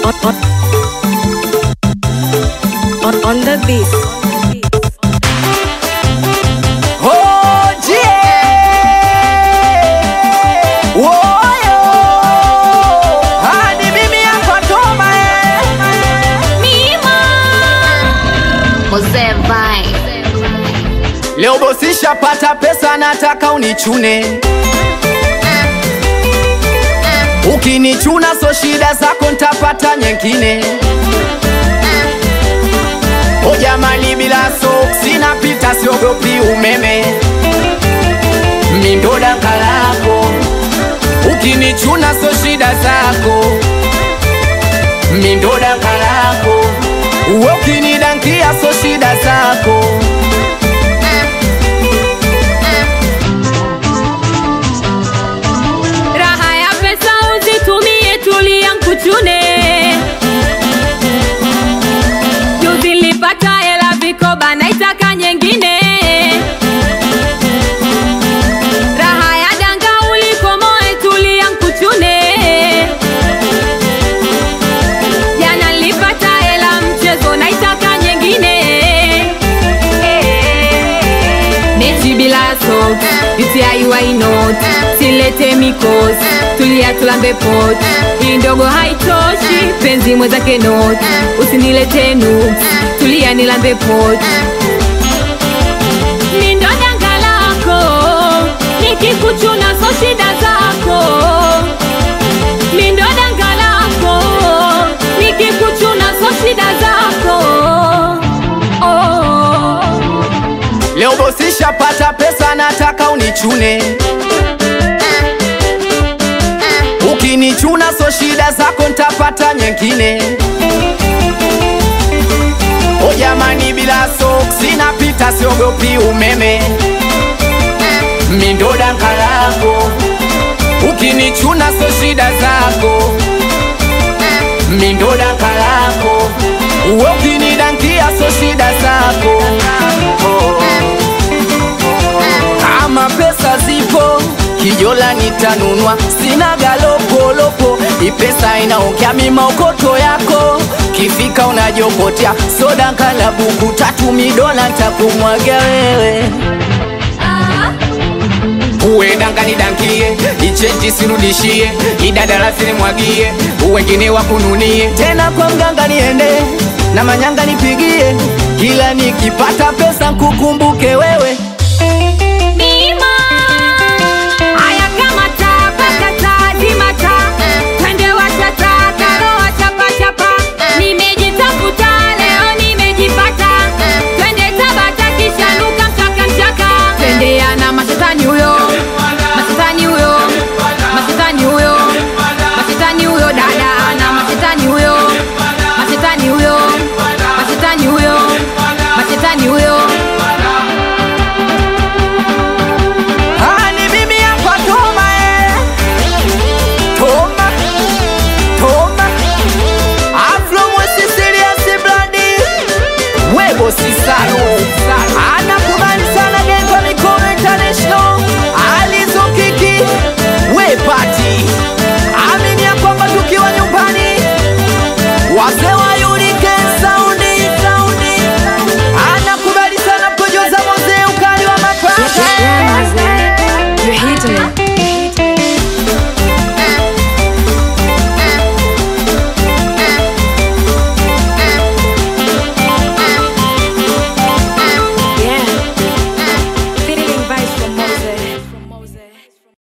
on, on the beat. Oje! Woyo! Hadi mimi hapa Toma eh. Mzee Vibe. Leo bosi shapata pesa nataka unichune Ukinichuna so shida zako ntapata nyengine O jamani bila soksi napita siogopi umeme Mindo daka lako Ukinichuna so shida zako Mindo daka lako Uwe ukinidankia so shida zako Raha ya pesa uzitumie, tulia nkuchune. Juzi nilipata hela vikoba, naitaka nyengine. Raha ya danga ulikomoe, tulia nkuchune. Jana nilipata hela mchezo, naitaka nyengine. Mechi bila socks, UTI why not? Silete mikos, tulia tulambe pot. Hii ndogo haitoshi, penzi mwenzake not. Usinilete nuks, tulia nilambe pot. Mi ndo danga lako, nikikuchuna so shida zako. Mi ndo danga lako, nikikuchuna so shida zako. Oh. Leo bosi shapata pesa nataka unichune Ukinichuna so shida zako ntapata nyengine O jamani bila soksi napita siogopi umeme Mindo danga lako Ukinichuna so shida zako Mindo danga lako Uwe ukinidankia so shida zako oh. Kama pesa zipo kijola nitanunua, sina galopolopo, ipesa inaongea mimaokoto yako, kifika unajokotea soda nkala buku tatu midola ntakumwaga wewe uwe dangani dankie ichenji sirudishie idadala sinimwagie uwengine wakununie tena kwa mganga niende na manyanga nipigie kila nikipata pesa nkukumbuke wewe